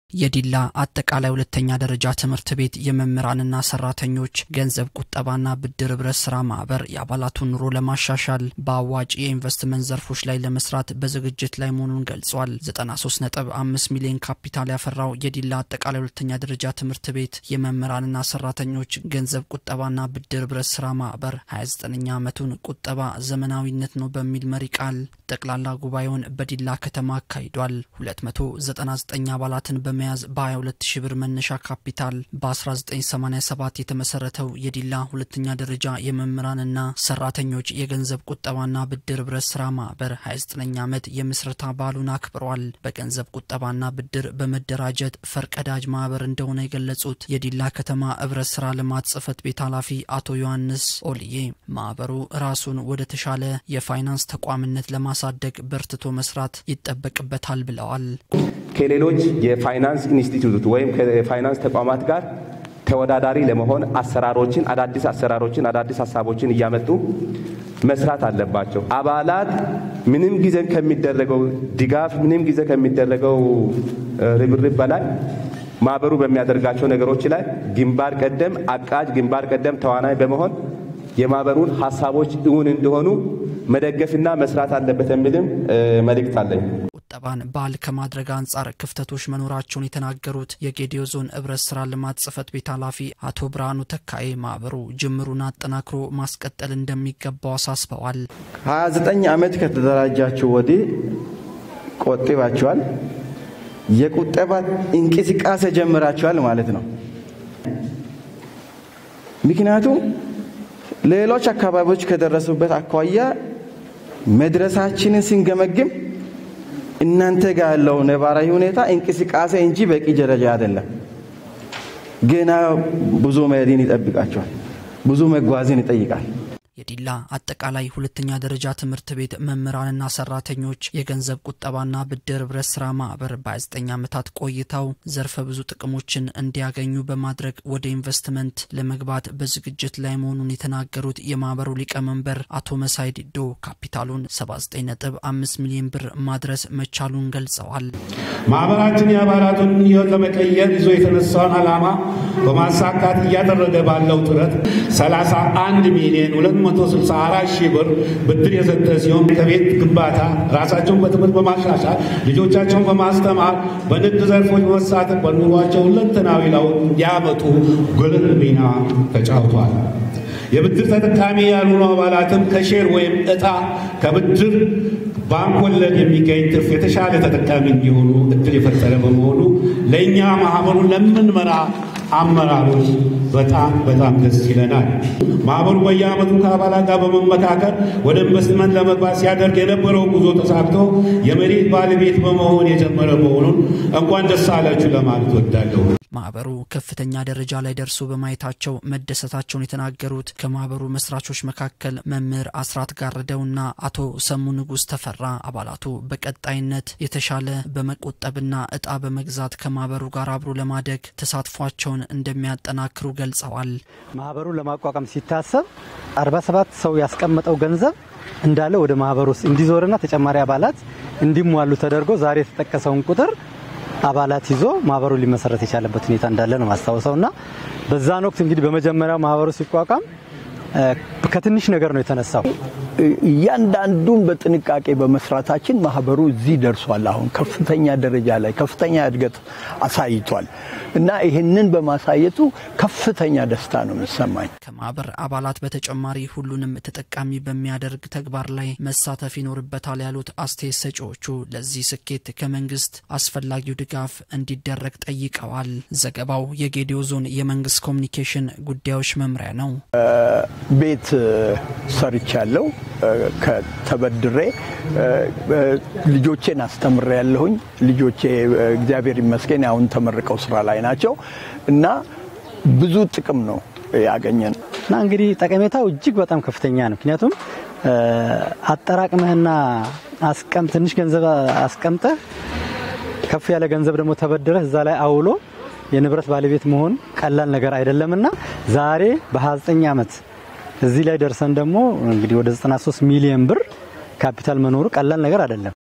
የዲላ አጠቃላይ ሁለተኛ ደረጃ ትምህርት ቤት የመምህራንና ሰራተኞች ገንዘብ ቁጠባና ብድር ህብረት ስራ ማህበር የአባላቱን ኑሮ ለማሻሻል በአዋጭ የኢንቨስትመንት ዘርፎች ላይ ለመስራት በዝግጅት ላይ መሆኑን ገልጿል። 93.5 ሚሊዮን ካፒታል ያፈራው የዲላ አጠቃላይ ሁለተኛ ደረጃ ትምህርት ቤት የመምህራንና ሰራተኞች ገንዘብ ቁጠባና ብድር ህብረት ስራ ማህበር 29ኛ ዓመቱን ቁጠባ ዘመናዊነት ነው በሚል መሪ ቃል ጠቅላላ ጉባኤውን በዲላ ከተማ አካሂዷል። 299 አባላትን በመያዝ በ22 ሺ ብር መነሻ ካፒታል በ1987 የተመሰረተው የዲላ ሁለተኛ ደረጃ የመምህራንና ሰራተኞች የገንዘብ ቁጠባና ብድር ህብረት ስራ ማህበር 29ኛ ዓመት የምስረታ በዓሉን አክብሯል። በገንዘብ ቁጠባና ብድር በመደራጀት ፈርቀዳጅ ማህበር እንደሆነ የገለጹት የዲላ ከተማ ህብረት ስራ ልማት ጽህፈት ቤት ኃላፊ አቶ ዮሐንስ ኦልዬ ማህበሩ ራሱን ወደ ተሻለ የፋይናንስ ተቋምነት ለማሳደግ በርትቶ መስራት ይጠበቅበታል ብለዋል። ከሌሎች የፋይናንስ ኢንስቲትዩት ወይም ከፋይናንስ ተቋማት ጋር ተወዳዳሪ ለመሆን አሰራሮችን፣ አዳዲስ አሰራሮችን፣ አዳዲስ ሀሳቦችን እያመጡ መስራት አለባቸው። አባላት ምንም ጊዜ ከሚደረገው ድጋፍ ምንም ጊዜ ከሚደረገው ርብርብ በላይ ማህበሩ በሚያደርጋቸው ነገሮች ላይ ግንባር ቀደም አቃጅ፣ ግንባር ቀደም ተዋናይ በመሆን የማህበሩን ሀሳቦች እውን እንደሆኑ መደገፍና መስራት አለበት የሚልም መልእክት አለኝ። ቁጠባን ባህል ከማድረግ አንጻር ክፍተቶች መኖራቸውን የተናገሩት የጌዲዮ ዞን ህብረት ስራ ልማት ጽህፈት ቤት ኃላፊ አቶ ብርሃኑ ተካኤ ማህበሩ ጅምሩን አጠናክሮ ማስቀጠል እንደሚገባው አሳስበዋል። 29 ዓመት ከተደራጃችሁ ወዲህ ቆጥባችኋል፣ የቁጠባ እንቅስቃሴ ጀምራችኋል ማለት ነው። ምክንያቱም ሌሎች አካባቢዎች ከደረሱበት አኳያ መድረሳችንን ስንገመግም እናንተ ጋር ያለው ነባራዊ ሁኔታ እንቅስቃሴ እንጂ በቂ ደረጃ አይደለም። ገና ብዙ መሄድን ይጠብቃቸዋል። ብዙ መጓዝን ይጠይቃል። የዲላ አጠቃላይ ሁለተኛ ደረጃ ትምህርት ቤት መምህራንና ሰራተኞች የገንዘብ ቁጠባና ብድር ህብረት ስራ ማህበር በ29 ዓመታት ቆይታው ዘርፈ ብዙ ጥቅሞችን እንዲያገኙ በማድረግ ወደ ኢንቨስትመንት ለመግባት በዝግጅት ላይ መሆኑን የተናገሩት የማህበሩ ሊቀመንበር አቶ መሳይ ዲዶ ካፒታሉን 79.5 ሚሊዮን ብር ማድረስ መቻሉን ገልጸዋል። ማህበራችን የአባላቱን ህይወት ለመቀየር ይዞ የተነሳውን ዓላማ በማሳካት እያደረገ ባለው ጥረት 31 ሚሊዮን 264 ሺህ ብር ብድር የሰጠ ሲሆን ከቤት ግንባታ ራሳቸውን በትምህርት በማሻሻል ልጆቻቸውን በማስተማር በንግድ ዘርፎች በመሳተፍ በኑሯቸው ሁለንተናዊ ለውጥ ያመጡ ጉልህ ሚና ተጫውቷል። የብድር ተጠቃሚ ያልሆኑ አባላትም ከሼር ወይም እጣ ከብድር ባንክ ወለድ የሚገኝ ትርፍ የተሻለ ተጠቃሚ እንዲሆኑ እድል የፈጠረ በመሆኑ ለእኛ ማህበሩን ለምንመራ አመራሮች በጣም በጣም ደስ ይለናል። ማህበሩ በየዓመቱ ከአባላት ጋር በመመካከል ወደ ኢንቨስትመንት ለመግባት ሲያደርግ የነበረው ጉዞ ተሳክቶ የመሬት ባለቤት በመሆን የጀመረ መሆኑን እንኳን ደስ አላችሁ ለማለት ወዳለሁ። ማህበሩ ከፍተኛ ደረጃ ላይ ደርሶ በማየታቸው መደሰታቸውን የተናገሩት ከማህበሩ መስራቾች መካከል መምህር አስራት ጋርደውና አቶ ሰሙ ንጉስ ተፈራ አባላቱ በቀጣይነት የተሻለ በመቆጠብና እጣ በመግዛት ከማህበሩ ጋር አብሮ ለማደግ ተሳትፏቸውን እንደሚያጠናክሩ ገልጸዋል። ማህበሩን ለማቋቋም ሲታሰብ 47 ሰው ያስቀመጠው ገንዘብ እንዳለ ወደ ማህበሩ ውስጥ እንዲዞርና ተጨማሪ አባላት እንዲሟሉ ተደርጎ ዛሬ የተጠቀሰውን ቁጥር አባላት ይዞ ማህበሩ ሊመሰረት የቻለበት ሁኔታ እንዳለ ነው ማስታወሰው እና በዛን ወቅት እንግዲህ በመጀመሪያው ማህበሩ ሲቋቋም ከትንሽ ነገር ነው የተነሳው። እያንዳንዱን በጥንቃቄ በመስራታችን ማህበሩ እዚህ ደርሷል። አሁን ከፍተኛ ደረጃ ላይ ከፍተኛ እድገት አሳይቷል እና ይህንን በማሳየቱ ከፍተኛ ደስታ ነው የሚሰማኝ። ከማህበር አባላት በተጨማሪ ሁሉንም ተጠቃሚ በሚያደርግ ተግባር ላይ መሳተፍ ይኖርበታል ያሉት አስተያየት ሰጪዎቹ ለዚህ ስኬት ከመንግስት አስፈላጊው ድጋፍ እንዲደረግ ጠይቀዋል። ዘገባው የጌዲዮ ዞን የመንግስት ኮሚኒኬሽን ጉዳዮች መምሪያ ነው። ቤት ሰርቻለሁ ከተበድሬ ልጆቼን አስተምሬ ያለሁኝ ልጆቼ እግዚአብሔር ይመስገን አሁን ተመርቀው ስራ ላይ ናቸው እና ብዙ ጥቅም ነው ያገኘን እና እንግዲህ ጠቀሜታው እጅግ በጣም ከፍተኛ ነው። ምክንያቱም አጠራቅመህና አስቀም ትንሽ ገንዘብ አስቀምጠህ ከፍ ያለ ገንዘብ ደግሞ ተበድረህ እዛ ላይ አውሎ የንብረት ባለቤት መሆን ቀላል ነገር አይደለምና ዛሬ በ29 ዓመት እዚህ ላይ ደርሰን ደግሞ እንግዲህ ወደ 93 ሚሊዮን ብር ካፒታል መኖሩ ቀላል ነገር አይደለም።